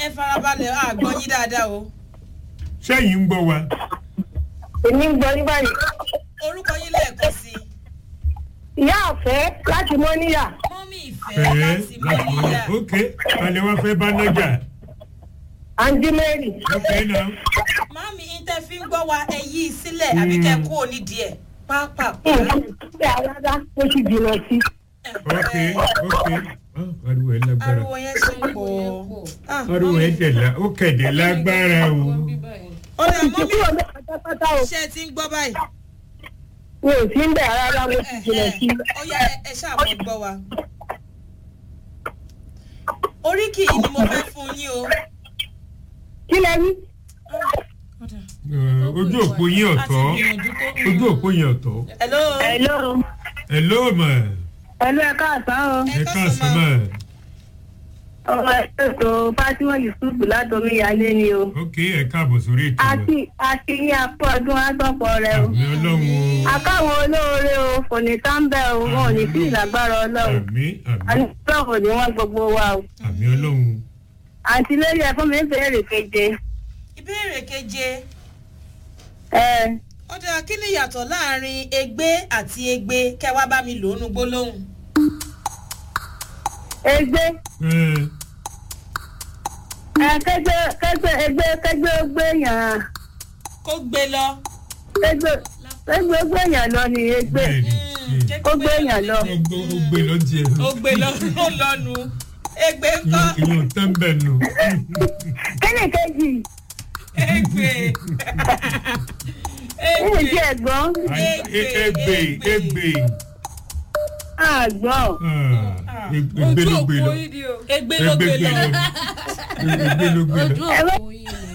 ẹ farabalẹ̀ àgbọ̀ yín dáadáa o sẹ́yìn ń gbọ́ wa èmi ń gbọ́ ní báyìí. orúkọ yín lẹ́ẹ̀kan sí i ìyá àfẹ́ láti mọ́níyà mọ́mí ìfẹ́ fẹ́ẹ́ láti láti mọ́níyà ok alẹ́ wá fẹ́ bá nájà àǹdí mary. ok náà mọ́mí ìtẹ́ fi ń gbọ́ wa ẹ yí i sílẹ̀ àbí kẹ́ kú òní díẹ̀ pápá. ṣé àràdá ó ti jìnnà sí. ok ok Ah, ariwo ẹ lágbára ariwo yẹn ṣe ń pọ̀ Ah, ariwo ẹ tẹ̀lá ó kẹ̀dẹ̀ lágbára o ó dà ti mọ́mí kúrò ní pátápátá o. ṣe ti ń gbọ́ báyìí. mi ò sí ń bẹ̀ rárá mo ti jìnnà sí. ó yá ẹ- ẹ ṣáà mọ̀ gbọ́ wa. oríkì yìí ni mo fẹ́ fún yín o. kí lẹ rí. Eh, ojú òpó yín ọ̀tọ̀ ojú òpó yín ọ̀tọ̀ hello. hello. ẹ ló mọ̀ hello ẹ káàsán o. ẹ káàsán mọ̀ ọmọ ètò fatima yusuf látọmí ìyálé ni o. ok ẹ káàbọ̀ sórí ètò àti àti ní apá ọdún àtọ̀pọ̀ rẹ o. àmì ọlọ́run o akáwọn olóore o kò ní sáńbẹ o wọn ò ní sí ìlágbára ọlọ́run. àmì àmì àníṣòro ni wọn gbogbo wa o. àmì ọlọ́run àǹtí lórí ẹ fún mi ń béèrè keje. ìbéèrè keje ẹ ó dáa kí ni ìyàtọ̀ láàrin egbé àti egbe kẹwàá bá mi lò ó nu gbólóhùn. ẹgbẹ Eh, ẹ kẹgbẹ kẹgbẹ ẹgbẹ kẹgbẹ gbẹyàn kó gbé lọ. kẹgbẹ kẹgbẹ gbẹyàn lọ ni ẹgbẹ bẹ́ẹ̀ni ó gbẹyàn lọ. ó gbó- ó gbé lọ tiẹ̀ ó gbé lọ ó lọnu egbe ńkọ́ ìyóò tán bẹ́ẹ̀ nù kí ni kejì egbe kí ni tí egbe ẹ̀gbọ́n egbe egbe àgbọn Ah, egbe ló gbé lọ egbe ló egbe gbé gbé lọ. lọ egbe ló gbé lọ ẹ bá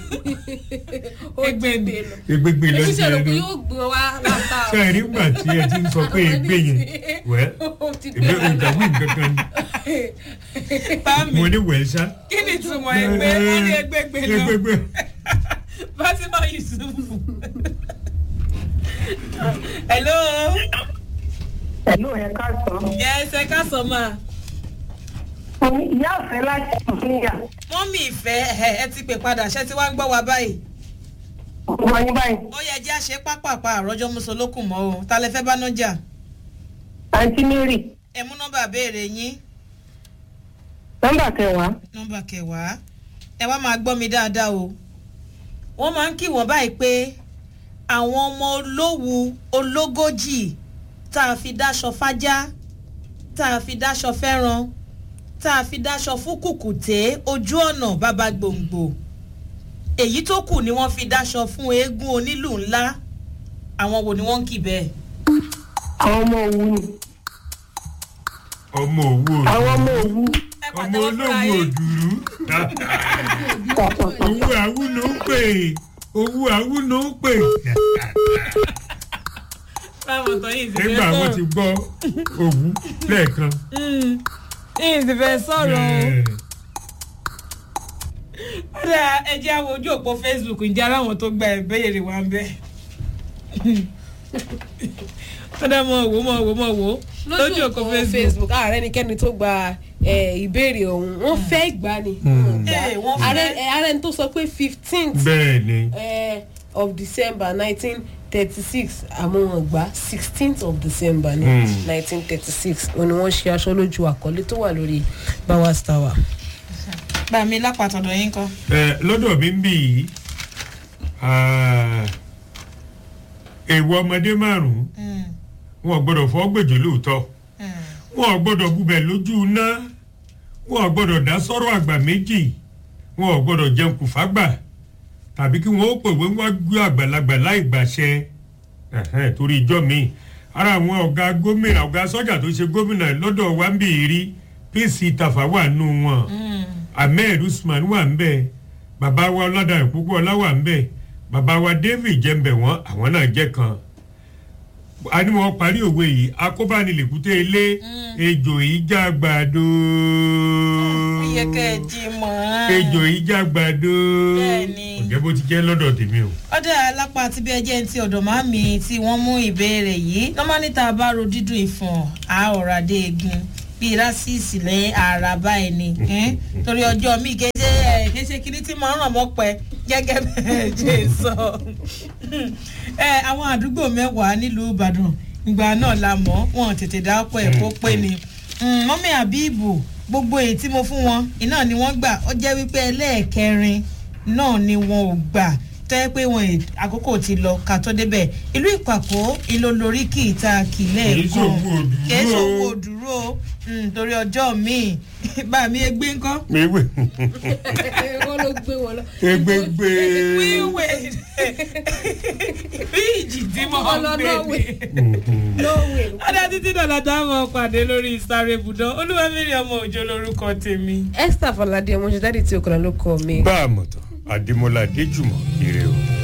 egbe mi. egbe gbé lọ èmi ṣe rò tiẹ̀ pé lọ yóò gbé wa látà o. ṣe rí gbà tí ẹ ti ń sọ pé egbe yẹn wẹ́ Ó ti èmi ò dàbí nǹkan kan bámi mo ní wẹ̀ ṣá. kí ni ìtumọ̀ egbe wọ́n ní egbe gbé lọ. egbe gbé fatima yusuf. hello. pẹ̀lú ẹ̀ káàsán. yes ẹ ká sọ ma. ìyá ọ̀fẹ́ láti ìpínyà mọ́mí ìfẹ́ ẹ ẹ ti pè padà ṣé tí wàá ń gbọ́ wa báyìí. ọmọ yín báyìí. ó yẹ jẹ́ àṣẹ pápápá àròjọ mùsùlùkùn mọ́ o ta lẹ fẹ́ bá náà jà. àǹtí mary ẹ mú nọ́mbà béèrè yín nọ́mbà kẹwàá. nọ́mbà kẹwàá ẹ wá máa gbọ́ mi dáadáa o. wọ́n máa ń kí wọ́n báyìí pé àwọn ọmọ olówù ológójì tá a fi dáṣọ fájá tá a fi dáṣọ fẹ́ràn tá a fi dáṣọ fún kùkùté ojú ọ̀nà bàbá gbòǹgbò èyí tó kù ni wọ́n fi dáṣọ fún eégún onílù ńlá àwọn wo ni wọ́n ń kì bẹ́ẹ̀. àwọn ọmọ òwú ni. ọmọ òwú àwọn ọmọ òdùrú òwú. ẹ ọmọ pàtẹ́wọ́ fúnra olówó yín. òdùrú owó àwú ló ń pè owó àwú ló ń pè báwo tán yìí sì fẹ́ nígbà wọn ti gbọ́ òwú lẹ́ẹ̀kan. yìí sì fẹ́ sọ̀rọ̀ o. Eh, kódà ẹ jẹ́ àwọn ojú òpó facebook ǹjẹ́ aláwọn tó gba ìbéèrè wa ń bẹ́. kódà mọ̀ wò mọ̀ wò mọ̀ wò lójú òpó facebook. facebook ààrẹ nìkẹ́ni tó gba eh, ìbéèrè ọ̀hún wọ́n fẹ́ gbà ni. Hmm. Ee, wọ́n fẹ́. ààrẹ eh, ààrẹ ni tó sọ pé fifteenth bẹ́ẹ̀ ni of december nineteen thirty six àmọ́ wọn gbà sixteenth of december ní Hmm. nineteen thirty six òun ni wọ́n ṣe aṣọ lójú àkọlé tó wà lórí bowers tower. gbà mí lápàtọ̀dọ̀ yín kọ́. Eh, lọ́dọ̀ mi ń bì yìí ah, èèwọ̀ ọmọdé márùn-ún wọn ò gbọ́dọ̀ fọ́ gbèjò lóòótọ́ wọn ò gbọ́dọ̀ bubẹ̀ lójú iná wọn ò gbọ́dọ̀ dá sọ́rọ̀ àgbà méjì wọn ò gbọ́dọ̀ jẹun kù fágbà tàbí kí wọn ó pèwé wọn gbé àgbàlagbà láì gbàṣẹ Ẹ̀hẹ́n, torí ìjọ mi ara àwọn ọ̀gá gómìnà ọ̀gá sọ́jà tó ṣe gómìnà lọ́dọ̀ wa ń bì í rí pc tafa wà nù wọn ahmed usman wà ń bẹ bàbá wa ọládàá púpọ̀ ọlá wà ń bẹ bàbá wa david jẹ́ǹbẹ̀ wọ́n àwọn náà jẹ́ kan a ní wọn parí òwe yìí akóbánilèkúté ilé ejò ìjà gbàdo iye kẹ́ ẹ jí mọ́. ejò ìjà gbàdo Bẹ́ẹ̀ni. ọ̀jẹ̀ bó ti jẹ́ lọ́dọ̀ tèmi o. ọdẹ alápá àti bí ẹjẹ ti ọdọ màmí tí wọn mú ìbéèrè yìí lọmọ níta bá ro dídùn ìfọ̀n àhọrọ adé egun bíi rásìsì lẹ́yìn àràbá ẹni torí ọjọ́ mi kéde ẹ kì í ṣe kinní tí máa ń ràn mọ́ pẹ́ gẹ́gẹ́ bẹ́ẹ̀ ṣe sọ. ẹ àwọn àdúgbò mẹ́wàá nílùú ìbàdàn ìgbà náà la mọ̀ wọn tètè dá ọ̀pọ̀ ẹ̀ kó pé ni. mọ́mí àbíbù gbogbo èyí tí mo fún wọn iná ni wọ́n gbà ó jẹ́ wípé ẹlẹ́ẹ̀kẹrin náà ni wọn ò gbà tẹ́ pé wọn àkókò ti lọ ká tó débẹ̀ ìlú ìpàkó ìlò lórí kì í ta kìlẹ̀ Kì í ṣòwò òdúró. kì í ṣòwò òdúró torí ọjọ́ míì bá mi egbé ńkọ́. ewé wọ́n ló gbé wọn lọ. egbegbe wíwè bí ìjì tí mo Ọmọ lọ gbé Norway. ni. lóòwe ọ̀dà títí dọ̀là táwọn pàdé lórí sáré ibùdó olúwẹ̀mírí ọmọ òjò lórúkọ tèmi. esther falade ọmọ ṣe dáàdi tí o kàn ló kọ mi. bá a mọ̀ tán adémọlá adéjùmọ̀ ire o.